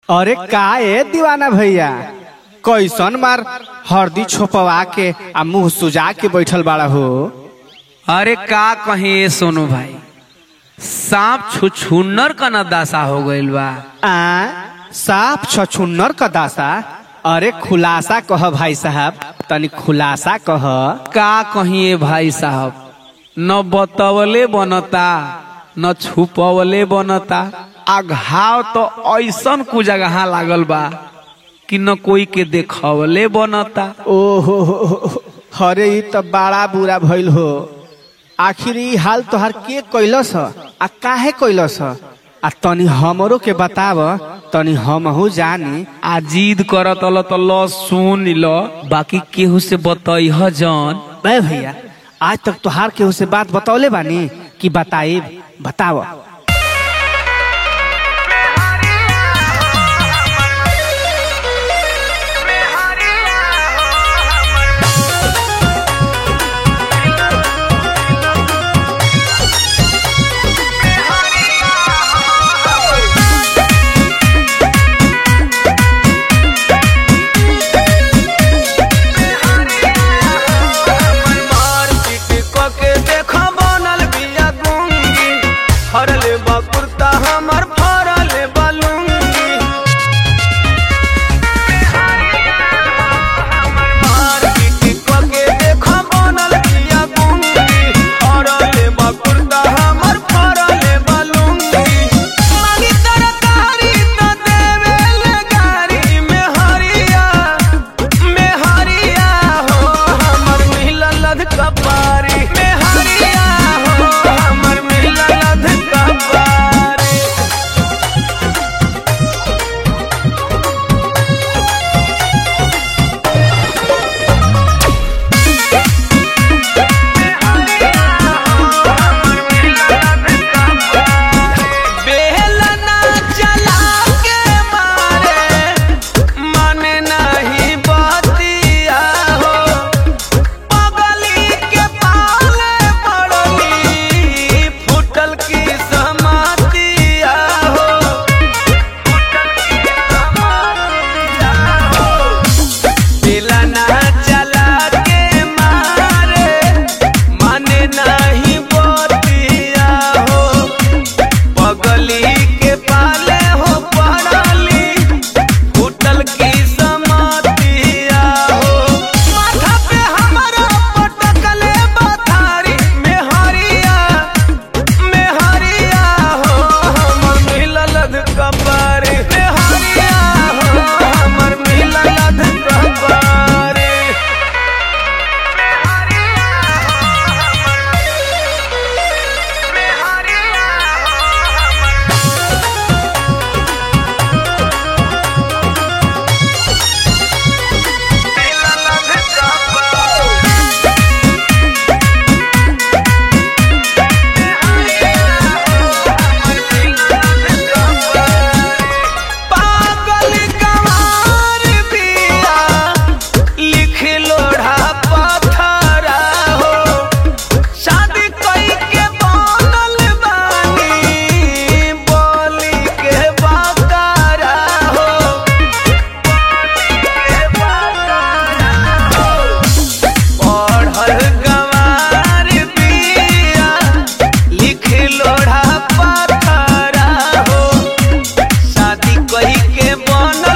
अरे का ए दीवाना भैया कैसन मार हरदी छोपवा के आ मुंह सुजा के बैठल बाड़ा हो अरे का कहे सोनू भाई सांप छुछुन्नर का न दशा हो गइल बा आ साफ छछुन्नर का दासा अरे खुलासा कह भाई साहब तनी खुलासा कह का कहिए भाई साहब न बतवले बनता न छुपवले बनता आ घाव तो ऐसन कु जगह लागल बा कि न कोई के देखवले बनता ओहो हरे ई त बड़ा बुरा भइल हो आखिर ई हाल तोहार के कैलस ह? आ काहे कैलस ह? आ तनी हमरो के बताव तनी हमहू जानी आ जिद करत ल तो ल सुन ल बाकी केहू से बतैह जन बे भैया आज तक तोहार केहू से बात बतौले बानी कि बताइब बताव फरले बा कुर्ता हमर फरले बलुंगी मार पीटी कके देखो बनल बिया गुंगी फरले बा कुर्ता हमर फरले बलुंगी मांगी तरकारी तो देवेले गारी में हरिया में हरिया हो हमर मिलल कपारी में हरिया हो हमर मिलल कपारी बेलना चला के मारे मन नहीं बतिया हो पगली के पाले पड़ली फुटल की समातिया हो बेलना चला के मारे मन नहीं बतिया हो पगली के पाले हो पड़ली फूटल की समातिया हो माथा पे हमारा पटकले बथारी में हरिया में हरिया हो हमर मिलल कपारी में हरिया हो हमर मिलल कपारी पागल गंवार बिया लिख लोढ़ा पत्थरा हो शादी कई के बनल बानी बोली के बकरा हो पढ़ल गंवार बिया लिख लोढ़ा पत्थरा हो शादी कही के बन